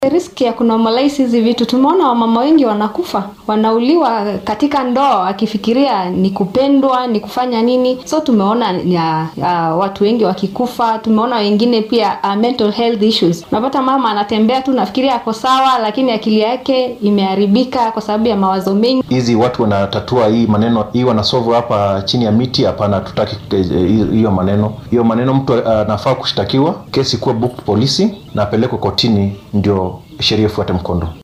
riski ya kunormalize hizi vitu. Tumeona wamama wengi wanakufa, wanauliwa katika ndoa akifikiria ni kupendwa, ni kufanya nini. So tumeona ya, ya, watu wengi wakikufa. Tumeona wengine pia uh, mental health issues. Unapata mama anatembea tu nafikiria ako sawa, lakini akili yake imeharibika kwa sababu ya mawazo mengi. hizi watu wanatatua hii maneno hii wanasolve hapa chini ya miti hapana tutaki hiyo maneno hiyo maneno mtu anafaa kushtakiwa kesi kuwa book polisi na apelekwe kotini ndio sheria ifuate mkondo